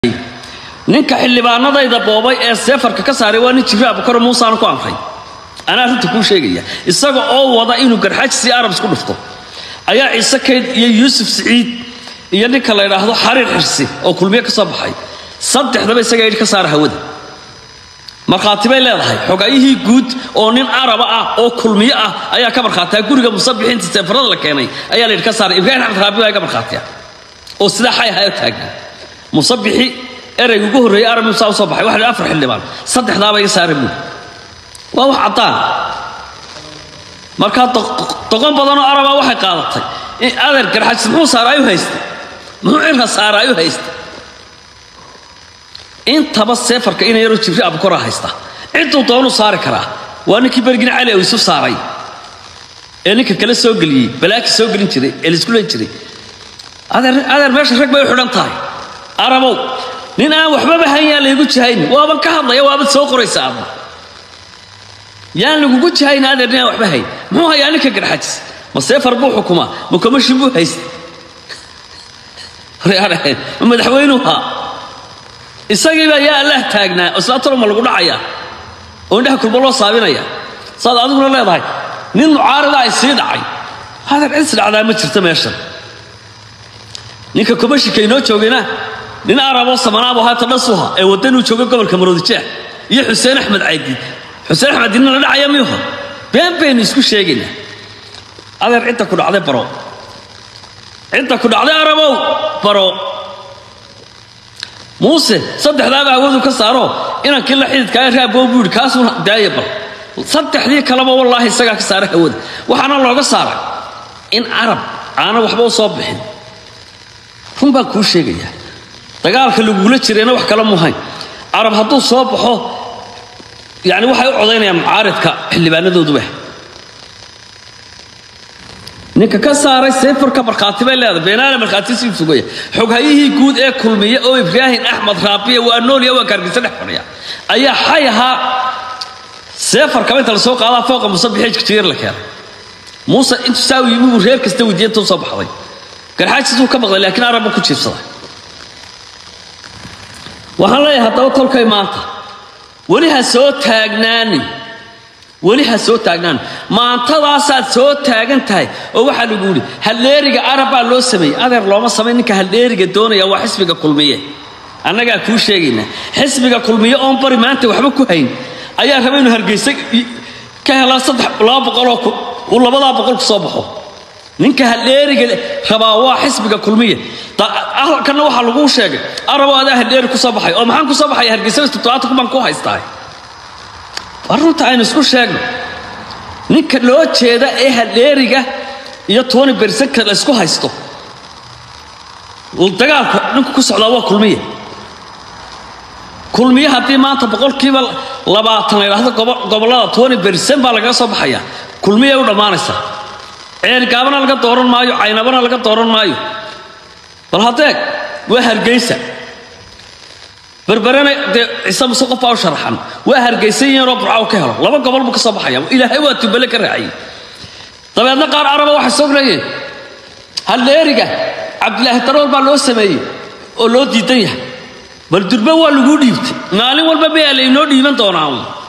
ninka xildhibaanadayda boobay ee seefarka ka saaray waa nin jibriil abukar muusaan ku amray anaa arrinta kuu sheegaya isaga oo wada inuu garxaajisii arab isku dhufto ayaa ciise kayd iyo yuusuf siciid iyo ninka la ydhaahdo xariir xirsi oo kulmiye ka soo baxay saddexdaba isaga idhi ka saara hawada markhaati bay leedahay xogayihii guud oo nin araba ah oo kulmiye ah ayaa ka markhaatia guriga musabixiinta seefarada la keenay ayaa la yidhi ka saaray ibraahim axmed raabi baa ka markhaatiya oo sidaa xay ahaa taagna musabixi ereyga ugu horreeyey arab musaa u soo baxay waxa la afar xildhibaan saddexdaaba iga saara buuri waa wax caddaan markaa doqon badanoo arabaa waxay qaadatay in adeer garxajis muxuu saaraayu haysta muxuu cirka saaraayu haysta intaba seefarka ina yaroo jibriil abukora haysta ciduu doonuu saari karaa waa ninkii bergina cali isu saaray ee ninka kale soo geliyey balaaki soo gelin jiray ee laisku len jiray adeer meesha rag bay u xidhan tahay arabow nin aan waxbaba hayn yaan laygu jahaynin waaban ka hadlaya waabad soo qoraysa adna yaan lagugu jahayn adeer nin aan waxba hayn muxuu hayaa ninka garxajis ma seefar buu xukumaa ma komishin buu haysta ma madaxweynuu haa isagiibaa yaa allah taagnaa islaatalo ma lagu dhacayaa oo indhaha kulba loo saabinaya saad adiguna leedahay nin mucaarida ay sii dhacay adeer cis dhacdaa ma jirto meeshan ninka komishinka inoo joogayna nin araboo samanaabo haata dhasuha ee waddanuu jooga gobolka maroodijeex iyo xuseen axmed caydiid xuseen axmed diinna la dhacaya miyuha been baynu isku sheegaynaa adeer cidda ku dhacday baro cidda ku dhacday arabow baro muuse saddexdaaba hawadu ka saaro inankii la xididkaa raaboo buu yidhi kaasuuna daaya bal saddexdii kaleba wallaahi isagaa ka saara hawada waxaana looga saaray in carab aana waxba u soo bixin run baan kuu sheegayaa dagaalka lagugula jirayna wax kala muhayn carab hadduu soo baxo yani waxay u codaynayaan mucaaridka xildhibaanadooduba ninka ka saaray seefarka markhaati bay leedahay beenaale markhaati sii sugaya xoghayihii guud ee kulmiye oo ibraahim axmed raabiya waa noolya waa kaargisa dhex fadhiya ayaa xay ahaa seefarkaba inta lasoo qaadaa fooqa musabixii jiir la keenay muuse intuu saa u yimi buu reer kasta weydiiya intuu soo baxday garxaajisuu ka maqlay laakiin arabbu ku jiibsaday waxaan leeyahay haddaba tolkay maanta weli ha soo taagnaanin weli ha soo taagnaanin maantadaasaad soo taagan tahay oo waxaa lagu yidhi halleeriga arab baa loo sameeyey adeer looma samay ninka halleeriga doonaya waa xisbiga kulmiye annagaa kuu sheegaynaa xisbiga kulmiye oon bari maanta waxba ku hayn ayaa raba inuu hargeysa ka helaa saddex laba boqoloo uu labadaa boqol ku soo baxo ninka halleeriga rabaa waa xisbiga kulmiya halkanna waxaa laguu sheegay arabo adaa halleeri ku soo baxay oo maxaan ku soo baxaya hargeysa toddobaatan kun baan ku haystaa war runta aynu isku sheegno ninka loo jeeda ee halleeriga iyo tony bersanka la isku haysto dagaalka ninku ku socdaa waa kulmiya kulmiye haddii maanta boqolkiiba labaatan la yidhaahdo gobollada tony bersan baa lagaga soo baxayaa kulmiyay u dhammaanaysaa ceelgaabana laga dooran maayo caynabana laga dooran maayo bal haddeeg waa hargeysa berberena dee ciise muse qof baa u sharaxan waa hargeysan yaroo burcaw ka helo laba gobol buu ka soo baxaya ilaahay waa tubale ka raaciyey dabeedna qaar araba waxay soo leeyeen halleeriga cabdilaahi darool baa loo sameeyey oo loo diidan yahay bal durbe waa laguu dhiibtay maalin walba mayaa laynoo dhiiban doonaa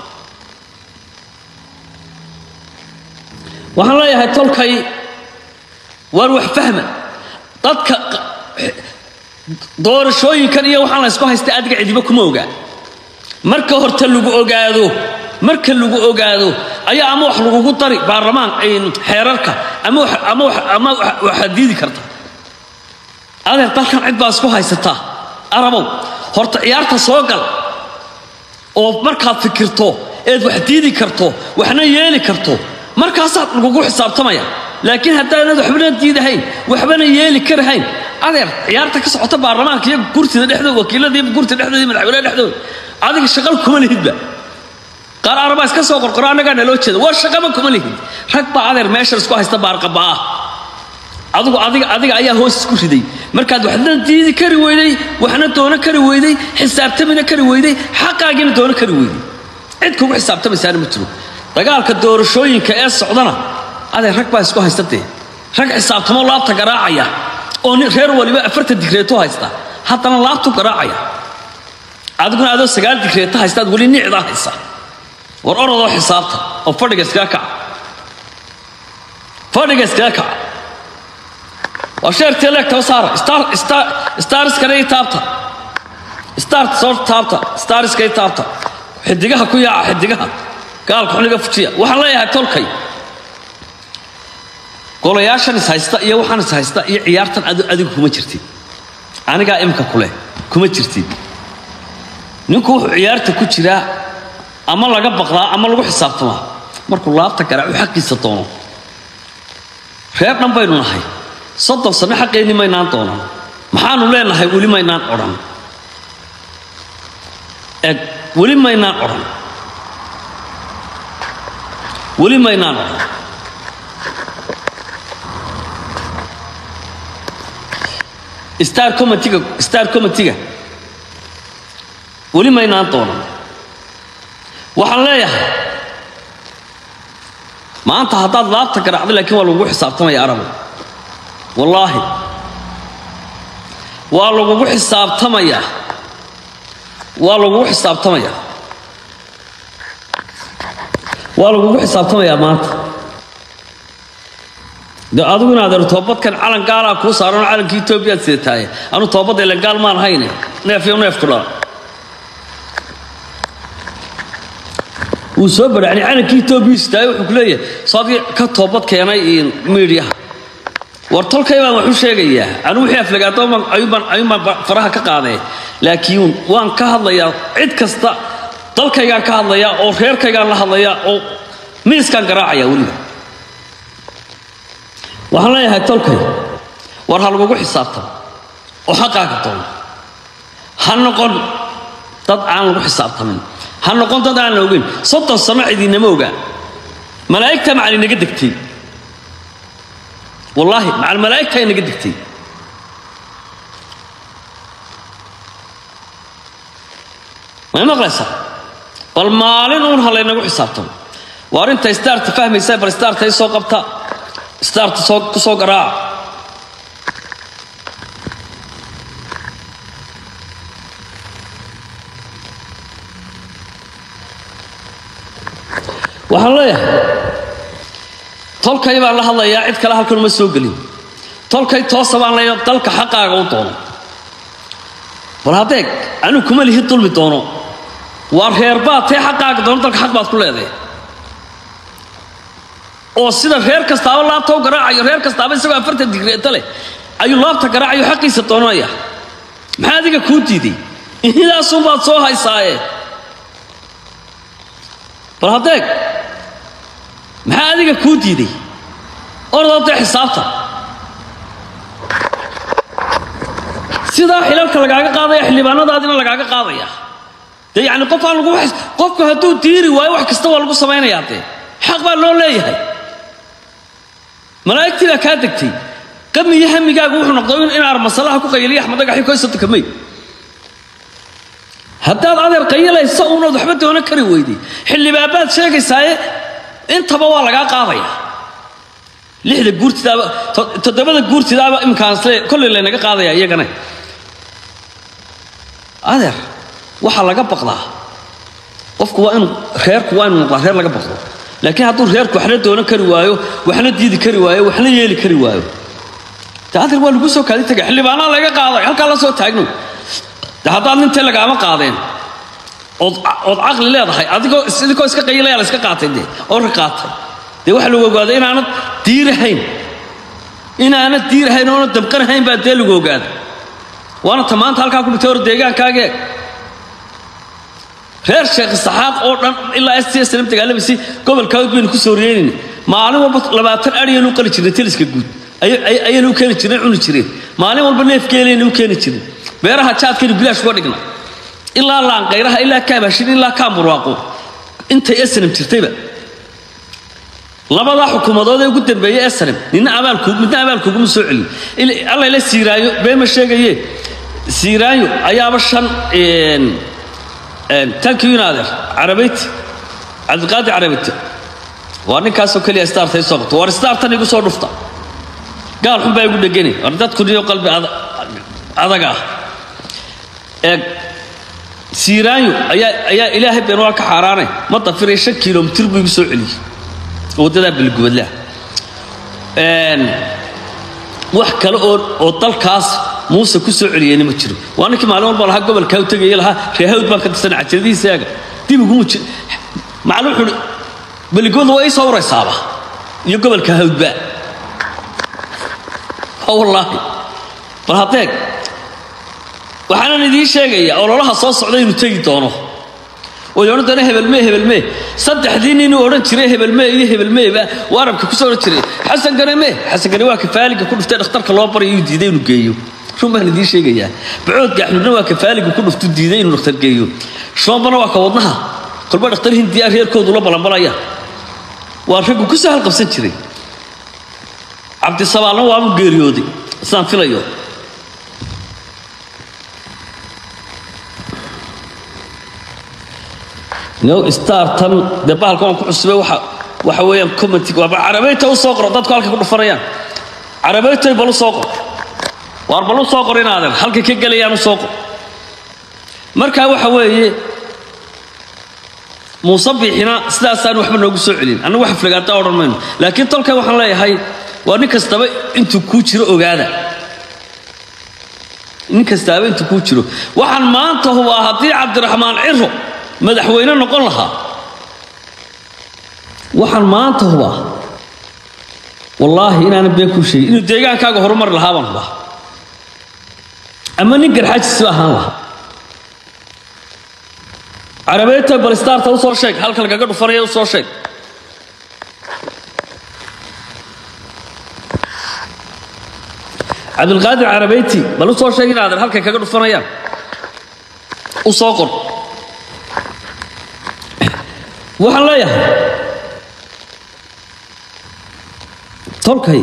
waxaan leeyahay tolkay waar wax fahma dadka doorashooyinkan iyo waxaan la ysku haysta adiga cidiba kuma ogaa marka horta lagu ogaado marka lagu ogaado ayaa ama wax lagugu dari baarlamaan xeerarka ama waxaad diidi karta adeer dalkan cid baa isku haysataa arabow horta ciyaarta soo gal oo markaad fikirto eed wax diidi karto waxna yeeli karto markaasaad lagugu xisaabtamaya laakiin haddaanad waxbana diidahayn waxbana yeeli karahayn adeer ciyaarta ka socota baarlamaanka iyo gurtida dhexdooda wakiiladiiba gurtida dhexdooda madaxweynaha dhexdooda adiga shaqal kuma lihidba qaar arabaa iska soo qorqoro annagaa naloo jeeda war shaqaba kuma lihid rag baa adeer meeshan isku haysta baarqaba ah adigu adiga adiga ayaa hoos isku riday markaad waxna diidi kari weyday waxna doono kari weyday xisaabtamina kari weyday xaqaagiina doono kari weyday cid kugu xisaabtamaysaana ma jiro dagaalka doorashooyinka ee socdana adeer rag baa isku haysta dee rag xisaabtamo laabta garaacaya oo nin reer waliba afartan digreeto haysta haddana laabtu garaacaya adiguna adoo sagaal digreeta haystaad weli nicdaa haysa war orodoo xisaabta oo fadhiga iskaga kaca fadhiga iskaga kaca waa sheertee leegta u saara star star stariskana ii taabta start soo taabta stariska ii taabta xidigaha ku yaaca xidigaha gaalka xuniga fujiya waxaan leeyahay tolkay golayaashan is haysta iyo waxaan is haysta iyo ciyaartan adigu kuma jirtid anigaa imka kuleh kuma jirtid ninku wuxuu ciyaarta ku jiraa ama laga baqdaa ama lagu xisaabtamaa markuu laabta garaacu xaqiisa doono reer dhan baynu nahay soddon sanno xaqeenni maynaan doonan maxaanu leenahay weli maynaan odhan eg weli maynaan odhan weli maynaan odhan star comitiga star comitiga weli maynaan doonan waxaan leeyahay maanta haddaad laabta garaacda laakiin waa lagugu xisaabtamaya arabu wallaahi waa lagugu xisaabtamayaa waa lagugu xisaabtamayaa waa lagugu xisaabtamayaa maanta de adiguna adeer toobadkan calan gaalaa kuu saaranoo calanka etoobiyaad sidataaye anu toobadda ilan gaal maan hayne neef iyo neefku dhala wuu soo badhacni calankii etoobiya sitaaye wuxuu ku leeyahay soadii ka toobad keenay miidhiyaha war tolkay baan wax u sheegayaa anigu wixii aflagaadooban ayuunbaan ayuunbaan faraha ka qaadee laakiin waan ka hadlayaa cid kasta dalkaygaan ka hadlayaa oo reerkaygaan la hadlayaa oo miiskaan garaacaya weliba waxaan leeyahay tolkay war ha lagugu xisaabtamo oo xaqaaga doono ha noqon dad aan lagu xisaabtamin ha noqon dad aan la ogeyn soddon sano cidiinama ogaa malaa'igta macal inaga degtay wallaahi macal malaa'igta inaga degtay may maqlaysaa bal maalin uun ha laynagu xisaabtamo waa arrinta staarta fahmaysaa bal staarta i soo qabta staarta soo ku soo garaaca waxaan leeyahay tolkay baan la hadlayaa cid kale halkan uma soo gelin tolkay toosa baan leeyahay dalka xaqaaga u doono bal haddeeg anigu kuma lihi dulmi doono waa reerbaad tee xaqaaga doono dalka xaq baad ku leedahay oo sida reer kastaaba laabta u garaacayo reer kastaaba isagoo afartan digreeta leh ayuu laabta garaacayo xaqiisa doonanaya maxaa adiga kuu diiday inidaasunbaad soo haysaaye bal haddeeg maxaa adiga kuu diiday ordadee xisaabta sidaa xilalka lagaaga qaadaya xildhibaanadaadina lagaaga qaadaya dee yacni qof aan lagu qofku hadduu diiri waayo wax kasta waa lagu samaynayaa dee xaq baa loo leeyahay malaa'igtii baa kaa degtay qamiyo hamigaagu wuxuu noqday in armasalaha ku qayiliya axmed dhagaxi koysata may haddaad adeer qayilaysa uunaad waxba doonan kari weyday xildhibaanbaad sheegaysaaye intaba waa lagaa qaadaya lixda guurtidaaba toddobada guurtidaaba imkaansle kolley laynaga qaadaya iyagana adeer waxaa laga baqdaa qofku waa inuu reerku waa inuu noqdaa reer laga baqdo laakiin hadduu reerku waxna doonan kari waayo waxna diidi kari waayo waxna yeeli kari waayo de adeer waa lagu soo kaadi tagay xildhibaanaa laga qaaday halkaa la soo taagno de haddaad nintee lagaama qaadeen ood ood caqli leedahay adigoo idinkoo iska qayilaya la iska qaatay dee oo ra qaatay dee waxaa lagu ogaaday inaanad diirahayn inaanad diirahayn oona damqanahayn baa dee lagu ogaaday waana ta maanta halkaa ku dhigtay hor deegaankaagee reer sheekh saxaaq oo dhan ilaa s t s lam dagaalamaysi gobolkaawd baynu ku soo reynayna maalin walba labaatan adhiyaynu u qali jirnay teliska guud ayaynu u keeni jirnay cuni jireen maalin walba neefgeelaynu u keeni jirnay beeraha jaadkaynu bilaash uga dhigna ilaa laanqayraha ilaa kaabashin ilaa kaamurwaaqo intay esnam jirtayba labadaa xukuumadood ee ugu dambeeyey esnam nina abaalku midna abaalkuguma soo celin alla ila siiraayo beema sheegaye siiraayo ayaaba shan tankiyunaadeer carabayti cabdiqaadir carabayti waa ninkaasoo keliya starta i soo qabto war startan igu soo dhufta gaal xun baa igu dhegani war dadku niyo qalbi adag ah eeg siiraanyo ayaa ayaa ilaahay been waa ka xaaraanay ma dafiray shan kilomitir buu igu soo celiyey waddadaa bilgubadlaa wax kale oo oo dalkaas muuse ku soo celiyeyna ma jiro waa ninkii maalin walba lahaa gobolkaa u tegaya lahaa reehawd baan ka tirsanay cajaladihiisaaga dib iguma jir macallin wuxuu uhi beligooda waa ii soo waraysaaba iyo gobolka hawdba wallaahi bal haddeeg waxaanan idiin sheegayaa ololaha soo socda inuu tegi doono oo odhan doona hebelmee hebelmee saddexdii ninuu odhan jiray hebelmee iyo hebelmeeba uu arabka kusoo odhan jiray xasan gane mee xasan gane waa kafaaliga ku dhuftay dhakhtarka loo baryo uu diiday inuu geeyo run baan idiin sheegayaa bacood gaxnudna waa kafaaliga ku dhuftu diiday inuu dhakhtar geeyo shoombana waa ka wadnaha kolba dhakhtar hindiya reerkoodu la balanbalaya waa raggu ku sahal qabsan jiray cabdisabaalna waabu geeriyooday sidaan filayo no startan dee bahalka waan ku cusubay waxa waxa weeyaan commentig waa carabeyta u soo qoro dadku halkay ku dhufanayaan carabeytay bal u soo qor waar bal u soo qor inaadan halkay ka gelayaan u soo qor marka waxa weeye muuse biixina sidaasaan waxba noogu soo celin annagu wax flagaata odhan mayno laakiin tolkan waxaan leeyahay waa nin kastaba intuu kuu jiro ogaada nin kastaaba intuu kuu jiro waxaan maanta hubaa haddii cabdiraxmaan ciro madaxweyne noqon lahaa waxaan maanta hubaa wallaahi inaanan been kuu sheegin inuu deegaankaaga horumari lahaa baan hubaa ama nin garxaajisba ahaan lahaa carabeeta balistaarta u soo sheeg halka lagaga dhufanaya u soo sheeg cabdilqaadir carabeyti bal u soo sheeg inaadan halkay kaga dhufanayaan u soo qor waxaan leeyahay tolkay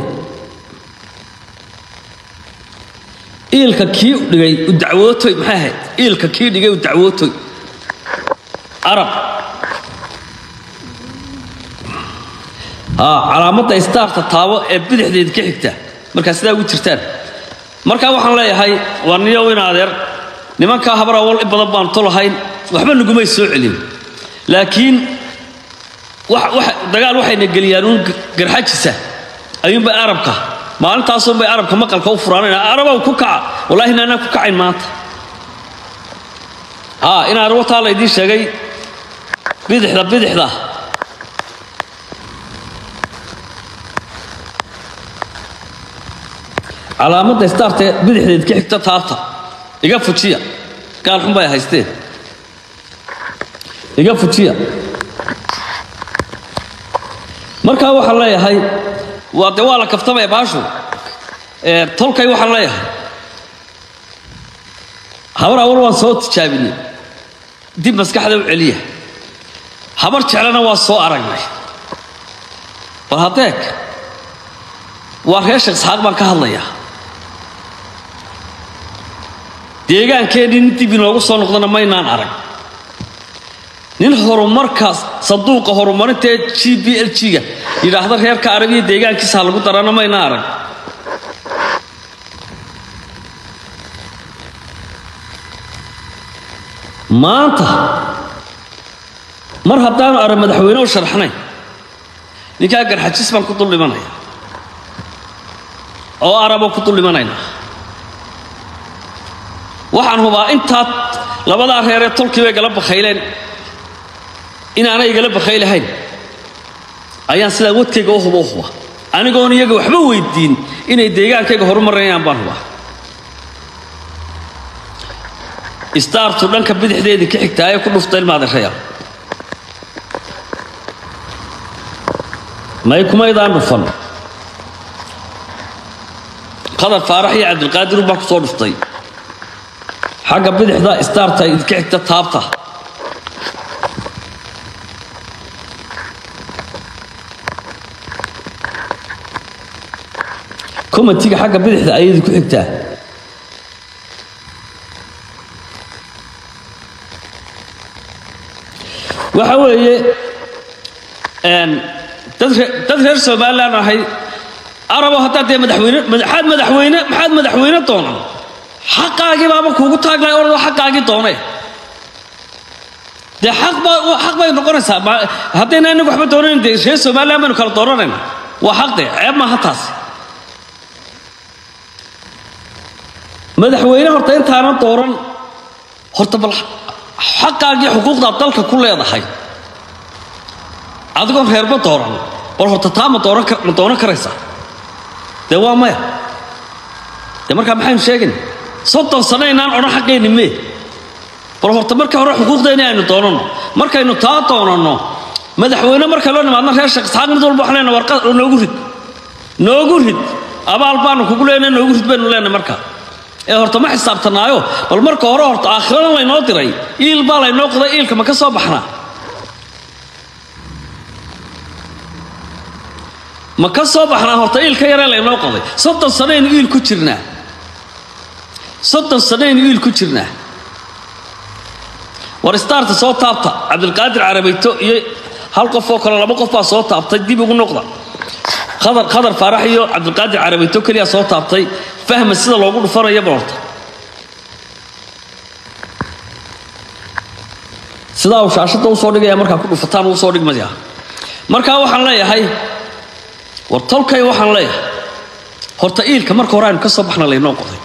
iilka kii dhigay u dacwootoy maxay ahayd iilka kii dhigay u dacwootoy arab haa calaamadda istaarta taabo ee bidixdeed ka xigta markaa sidaa ugu jirtaan markaa waxaan leeyahay waa niyow in adeer nimankaa habar awal in badan baan tolahayn waxba nagumay soo celin laakiin dagaal waxayna geliyaan uun garxajisa ayuunbay arabka maalintaasunbay arabka maqalka u furaanayna arabow ku kaca wallahi inaanaan ku kacayn maanta haa inaan wataa la idiin sheegay bidixda bidixda calaamadda istaarta bidixdeed ka xigta taabta iga fujiya gaal xun bay haysteen iga fujiya markaa waxaan leeyahay waa de waa la kaftamaya baashu tolkay waxaan leeyahay habar awal waan soo tijaabinay dib maskaxda u celiya habar jeclana waa soo aragnay bal haddeeg waa reer sheekh isxaaq baan ka hadlayaa deegaankeenii nin dib inoogu soo noqdana maynaan arag nin horumarka sanduuqa horumarinta ee g b l g-ga yidhaahda reerka arabiya deegaankiisa ha lagu darana mayna arag maanta mar haddaanu arag madaxweyne u sharxnayn ninkaa garxajis baan ku dul dhimanaya oo araboo ku dul dhimanayna waxaan hubaa intaa labadaa reeree tolkii bay gala bakhayleen inaanay igala bakhaylahayn ayaan sidaa wadkayga u hubo u huba anigoon iyaga waxba weydiin inay deegaankayga horumarayaan baan hubaa istaartu dhanka bidixdeedii ka xigtaa ee ku dhufta ilmaadereya may kumaydaan dhufan qadar faarax iyo cabdilqaadir baa ku soo dhuftay xagga bidixda istaarta idinka xigta taabta komatiga xagga bidixda ayay idinku xigtaa waxa weeye dad reer somalilan ahay arabo haddaa dee madaxweyne maxaad madaxweyne maxaad madaxweyne doonan xaqaagii baaba kuugu taaglahay orado xaqaagii doone dee xaq baa xaq bay noqonaysaa ma- haddayna inagu waxba doonayn dee reer somaliland baynu kala dooranayna waa xaq de ceeb maaha taasi madaxweyne horta intaanan dooran horta bal xaqaagii xuquuqdaad dalka ku leedahay adigoon reerba dooran bal horta taa ma dooran kar- ma dooran karaysaa dee waa maya dee markaa maxaynu sheegayna soddon sano inaan odhan xaqeenni mee bal horta markii hore xuquuqdeeni aynu doonanno markaynu taa doonanno madaxweyne marka loo nimaadno reer sheekh isxaaq mid walba waxaan leenahay warqad noogu rid noogu rid abaal baanu kugu leenahay noogu rid baynu leenahay marka ee horta ma xisaabtanaayo bal marka hore horta aakhirana laynoo diray iil baa laynoo qoday iilka ma ka soo baxnaa ma ka soo baxnaa horta iilka yaree laynoo qoday soddon sanaynu iil ku jirnaa soddon sanaynu iil ku jirnaa war istaarta soo taabta cabdilqaadir carabayto iyo hal qof oo kale laba qof baa soo taabtay dib ugu noqda khadar khadar faarax iyo cabdilqaadir carabayto keliya soo taabtay fahma sida loogu dhufanayo bal horta sidaa uu shaashadda usoo dhigaya markaa ku dhufataan uu usoo dhigmaya markaa waxaan leeyahay war tolkay waxaan leeyahay horta iilka marka hore aynu ka soo baxna laynoo qoday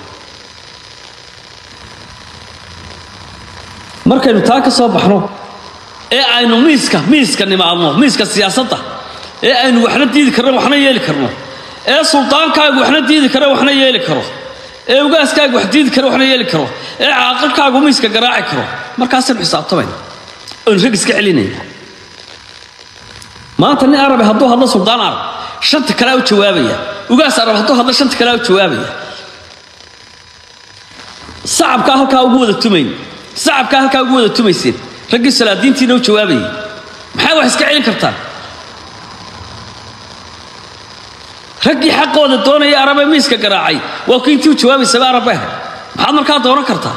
markaynu taa ka soo baxno ee aynu miiska miiska nimaadno miiska siyaasadda ee aynu waxna diidi karno waxna yeeli karno ee sultaankaagu waxna diidi karo waxna yeeli karo ee ugaaskaagu wax diidi karo waxna yeeli karo ee caaqilkaagu miiska garaaci karo markaasaynu xisaabtamayna oynu rag iska celinayna maanta nin arabe hadduu hadlo suldaan arab shanta kalea u jawaabaya ugaas arab hadduu hadlo shanta kalea u jawaabaya sacabkaa halkaa ugu wada tumayn sacabkaa halkaa ugu wada tumayseen raggii salaadiintiina u jawaabayay maxay wax iska celin kartaan raggii xaqooda doonaya arabe miiska garaacay waa ku intii u jawaabaysaba arab ahayd maxaad markaa dooran kartaa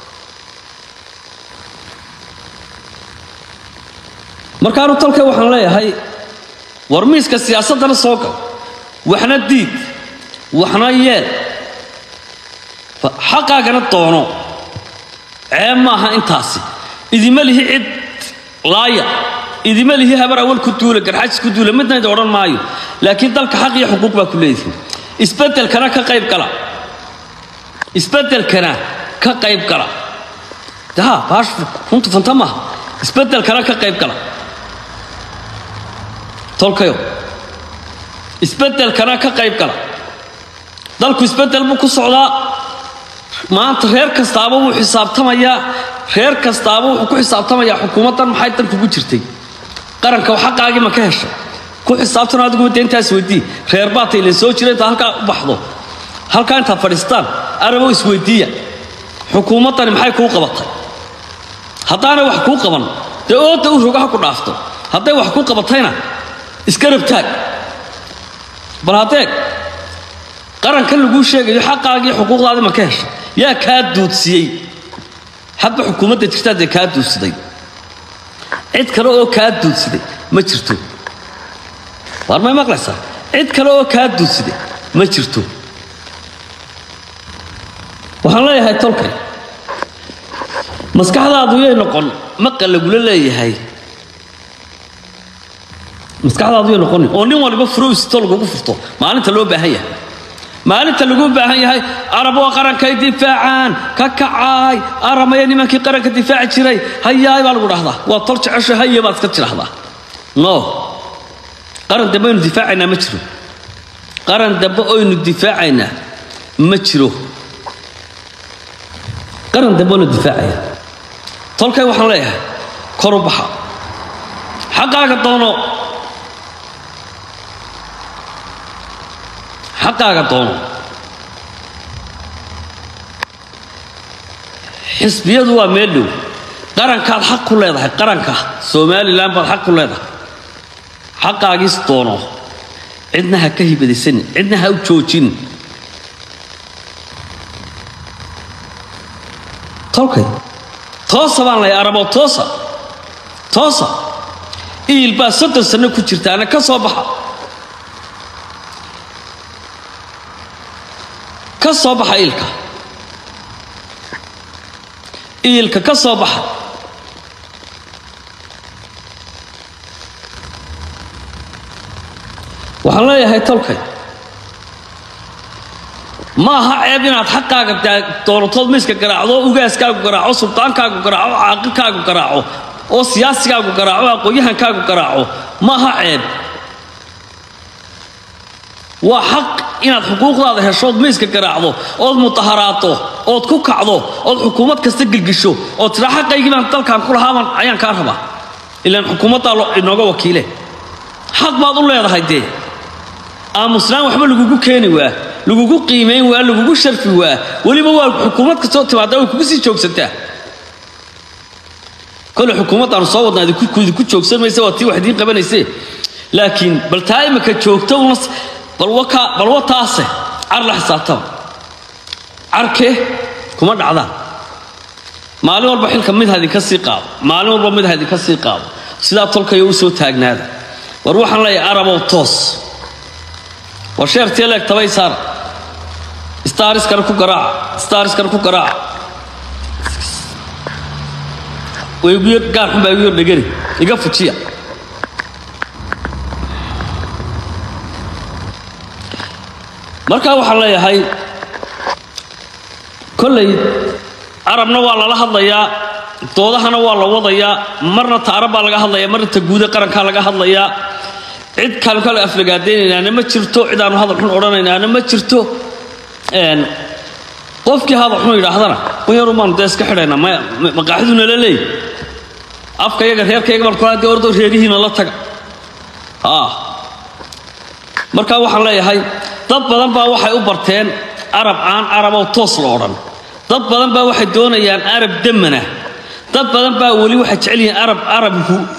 markaanu talka waxaan leeyahay war miiska siyaasaddana soo gal waxna diid waxna yeel xaqaagana doono ceeb maaha intaasi idima lihi cid laaya idima lihi habar awal ku duula garxajis ku duula midna idi odhan maayo laakiin dalka xaq iyo xuquuq baa ku leedihin isbeddelkana ka qayb gala isbeddelkana ka qayb gala ha baash runtu fanta maaha isbeddelkana ka qayb gala tolkayo isbeddelkana ka qayb gala dalku isbeddel buu ku socdaa maanta reer kastaaba wuu xisaabtamayaa reer kastaaba wuxuu ku xisaabtamayaa xukuumaddan maxay dan kugu jirtay qaranka xaqaagii ma ka heshay ku xisaabtan adiguba dee intaas weydii reer baata ilin soo jira intaa halkaa u baxdo halkaa intaad fadhiistaan arabow isweydiiya xukuumaddani maxay kuu qabatay haddaanay wax kuu qaban dee ooda u rogaha ku dhaafto hadday wax kuu qabatayna iska rabtaag bal haddeeg qarankan laguu sheegayo xaqaagii xuquuqdaadii ma ka heshay yaa kaa duudsiyey hadba xukuumadda jirtaa dee kaa duudsiday cid kale oo kaa duudsiday ma jirto waar may maqlaysaa cid kale oo kaa duudsiday ma jirto waxaan leeyahay tolkay maskaxdaadu yay noqon maqa lagula leeyahay maskaxdaadu yay noqonin oo nin waliba furowsito lagugu furto maalinta loo baahan yahay maalinta lagu baahan yahay arab waa qarankay difaacaan ka kacaay aramaya nimankii qaranka difaaci jiray hayaay baa lagu dhahdaa waa tol jecesho haye baad iska tidhahdaa no qaran dambe aynu difaacaynaa ma jiro qaran dambe oynu difaacaynaa ma jiro qaran dambe oynu difaacaya tolkay waxaan leeyahay koru baxa xaqaaga doono xaqaaga doono xisbiyadu waa meel dhow qarankaad xaq ku leedahay qaranka somalilan baad xaq ku leedahay xaqaagiis doono cidna ha ka hibadaysanin cidna ha u joojin tolkay toosa baan lahay arabo toosa toosa iil baa soddon sanno ku jirtaana ka soo baxa ka soo baxa iilka iilka ka soo baxa waxaan leeyahay tolkay ma aha ceeb inaad xaqaaga dooratood miiska garaacdo ugaaskaagu garaaco sultaankaagu garaaco caaqilkaagu garaaco oo siyaasigaagu garaaco aqoon-yahankaagu garaaco ma aha ceeb waa xaq inaad xuquuqdaada heshood miiska garaacdo ood mutaharaato ood ku kacdo ood xukuumad kasta gelgisho ood tidhaa xaqaygii baan dalkan ku lahaaban ayaan kaa rabaa ilaan xukuumaddaa inooga wakiile xaq baad u leedahay dee aamusnaan waxba lagugu keeni waa lagugu qiimayn waa lagugu sharfi waa weliba waa xukuumad kastoo timaada way kugu sii joogsataa kole xukuumaddaanu soo wadnaa idinku joogsan mayse waa tii wax idiin qabanayse laakiin bal taa imika joogta una balwa taase car la xisaabtaba carke kuma dhacdaan maalin walba xilka mid ha idinka sii qaado maalin walba mid ha idinka sii qaado sidaa tolkayo u soo taagnaada war waxaan leeyahay arabow toos war sheertii leeg tabay saar staariskana ku garaaca staariskana ku garaaca wayguyo gaarxun baa igu yar dhegani iga fujiya markaa waxaan leeyahay kollay carabna waa lala hadlayaa doodahana waa la wadayaa marna taarab baa laga hadlayaa marna taguude qarankaa laga hadlayaa cid kaanu kale aflagaadaynaynana ma jirto cid aanu hadal xun odhanaynaana ma jirto qofkii hadal xun yidhaahdana kunyaru baanu dee iska xidhaynaa maqaaxiduna la leey afka yaga reerkayga baan kula dee ordo reerihiina la taga markaa waxaan leeyahay dad badan baa waxay u barteen arab aan arabow toos la odhan dad badan baa waxay doonayaan arab damana dad badan baa weli waxay jecel yihiin arab arab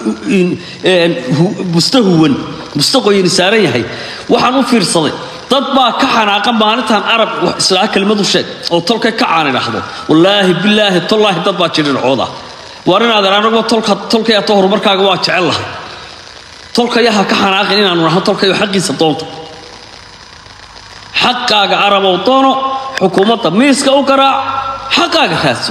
busta huwan busta qoyani saaran yahay waxaan u fiirsaday dad baa ka xanaaqa maalintan arab islaa kelimadu sheeg oo tolkay ka caan idhaahdo wallaahi bilaahi tollaahi dad baa jirircooda waar inaadan anaguma tolka tolkay ato horumarkaaga waa jecel lahay tolkayaha ka xanaaqin inaanu nahno tolkayo xaqiisa doonta xaqaaga arabow doono xukuumadda miiska u garaac xaqaaga raadso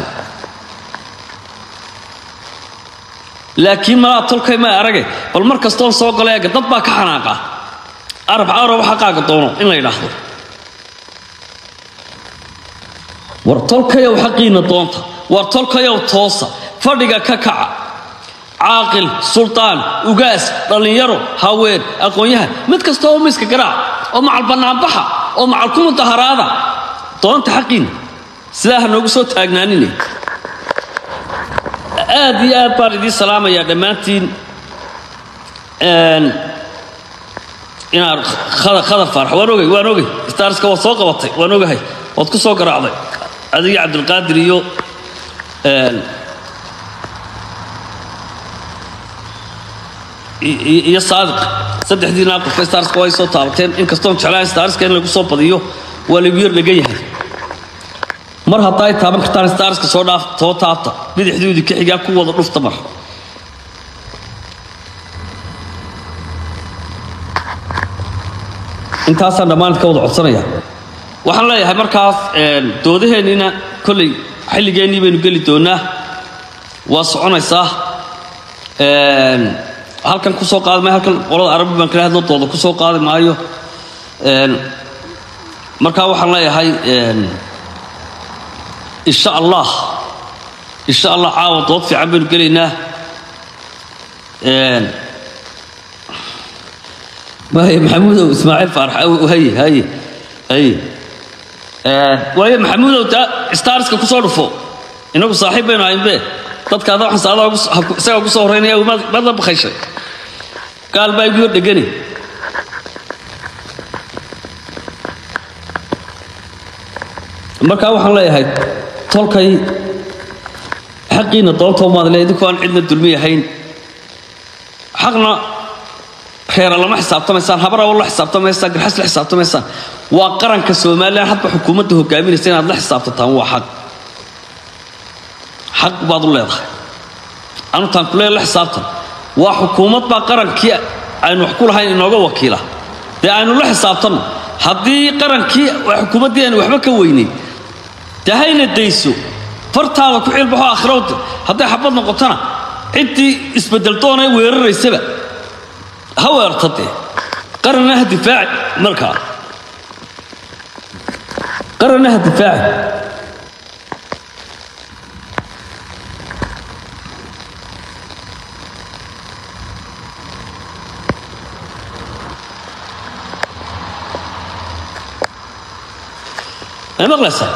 laakiin malaa tolkay ma arage bal mar kastoon soo gala eega dad baa ka xanaaqa arab arab xaqaaga doono in la yidhaahdo war tolkayow xaqiina doonta war tolkayow toosa fadhiga ka kaca caaqil sultaan ugaas dhallinyaro haween aqoon-yahan mid kasta oo miiska garaac oo macal bannaanbaxa oo macal ku mudaharaada doonta xaqiina sidaa ha noogu soo taagnaanine aad iyo aad baan idiin salaamayaa dhammaantiin inaad khadar faarax waan ogay waan ogay staarska waad soo qabatay waan ogahay waad ku soo garaacday adigii cabdilqaadir iyo iyo saadiq saddexdiina qofka staarska way soo taabateen inkastoon jeclaan staarska in lagu soo badiyo waa lagu yar dhegan yahay mar haddaa ay taaban kartaan staarska soo dhaaf soo taabta bidixdoodii ka xigaa ku wada dhufta mar intaasaan dhammaanid ka wada codsanaya waxaan leeyahay markaas doodaheenniina kolley xilligeennii baynu geli doonaa waa soconaysaa halkan ku soo qaadi maayo halkan qolada arabi baan kala hadlo dooda ku soo qaadi maayo markaa waxaan leeyahay insha allah insha allah caawa dood fiican baynu gelaynaa waaye maxamuudow ismaaciil faarax haye haye haye waaye maxamuudow taa staariska ku soo dhufo inagu saaxiib baynu ahaynbe dadka ada waxaan saada isagaa ku soo horreynaya maad la bakayshay gaal baa igu yar dhegani markaa waxaan leeyahay tolkay xaqiina doontoo maadle idinku aan cidna dulmi yahayn xaqna reera lama xisaabtamaysaan habarawo la xisaabtamaysaan garxas la xisaabtamaysaan waa qaranka somalilan hadba xukuumadda hogaaminaysa inaad la xisaabtataan waa xaq xaq baad u leedahay anutaan kulee la xisaabtan waa xukuumad baa qarankii aynu wax ku lahayn inooga wakiila dee aynu la xisaabtanno haddii qarankii xukuumaddii aynu waxba ka weynayn dee hayna dayso fartaada ku cilbaxo aakhirowda hadday xabad noqotona ciddii isbeddeldoonee weeraraysaba ha weerta dee qaranna ha difaaci markaa qaranna ha difaaci ma maqlaysaa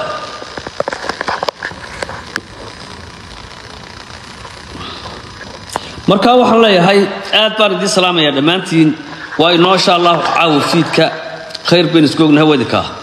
markaa waxaan leeyahay aad baan idiin salaamayaa dhammaantiin waa inoo insha allahu caawa fiidka khayr baynu isku ognahay wadinkaa